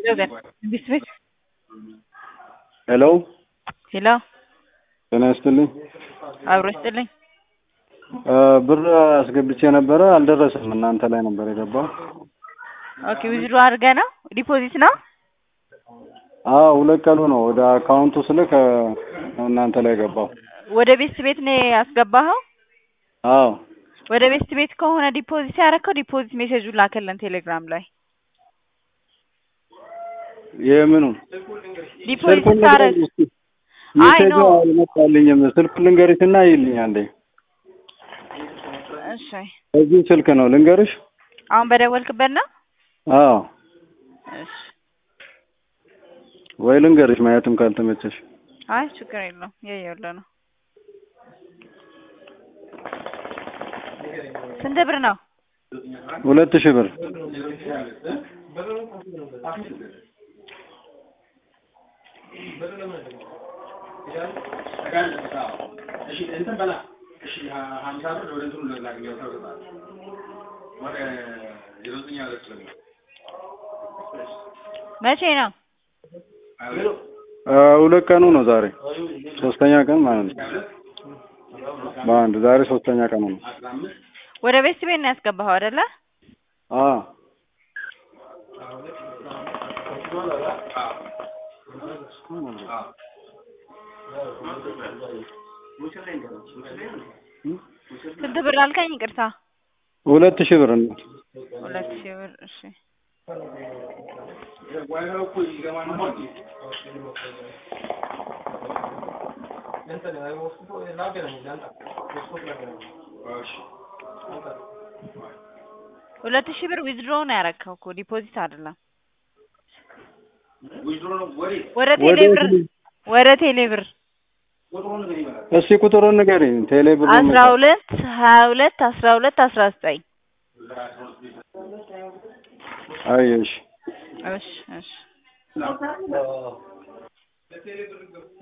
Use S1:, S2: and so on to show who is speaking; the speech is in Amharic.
S1: ቢስሚል
S2: ሄሎ
S1: ሄሎ
S2: ጤና ይስጥልኝ።
S1: አብሮ ይስጥልኝ።
S2: ብር አስገብቼ ነበረ አልደረሰም። እናንተ ላይ ነበር የገባው።
S1: ኦኬ ዊዝድሮ አድርገህ ነው ዲፖዚት ነው?
S2: አዎ ሁለት ቀኑ ነው። ወደ አካውንቱ ስልክ ነው እናንተ ላይ ገባው።
S1: ወደ ቤት ቤት ነው ያስገባኸው?
S2: አዎ
S1: ወደ ቤት ቤት ከሆነ ዲፖዚት ያደረከው ዲፖዚት ሜሴጁን ላከልን ቴሌግራም ላይ
S2: የምኑ
S1: ዲፖዚት
S2: ስልኩን
S1: ታረግ
S2: ንገሪኝ እስኪ።
S1: አይ
S2: ሜሴጁ
S1: ኖ
S2: አልመጣልኝም። ስልኩን ልንገርሽና ይልኝ አንዴ።
S1: እሺ
S2: በዚህ ስልክ ነው ልንገርሽ?
S1: አሁን በደወልክበት ነው?
S2: አዎ
S1: እሺ
S2: ወይ ልንገርሽ ማየትም ካልተመቸሽ።
S1: አይ ችግር የለውም እያየሁልህ ነው። ስንት ብር ነው?
S2: ሁለት ሺህ ብር
S1: መቼ ነው?
S2: አ፣ ሁለት ቀኑ ነው ዛሬ ሶስተኛ ቀን ማለት ነው። በአንድ ዛሬ ሶስተኛ ቀኑ ነው።
S1: ወደ ቤት ቤት ነው ያስገባኸው አይደለ?
S2: አ
S1: ስንት ብር አልከኝ? ይቅርታ
S2: ሁለት ሺህ ብር ነው።
S1: ሁለት ሺህ ብር እሺ። ሁለት ሺህ ብር ዊዝድሮ ነው ያረከው እኮ ዲፖዚት አይደለም። ወደ ቴሌ ብር ወደ ቴሌ ብር
S2: እስኪ ቁጥሩን ንገሪኝ። ቴሌ ብር ነው
S1: አስራ ሁለት ሀያ ሁለት አስራ ሁለት አስራ ዘጠኝ
S2: አየሽ
S1: እሺ እሺ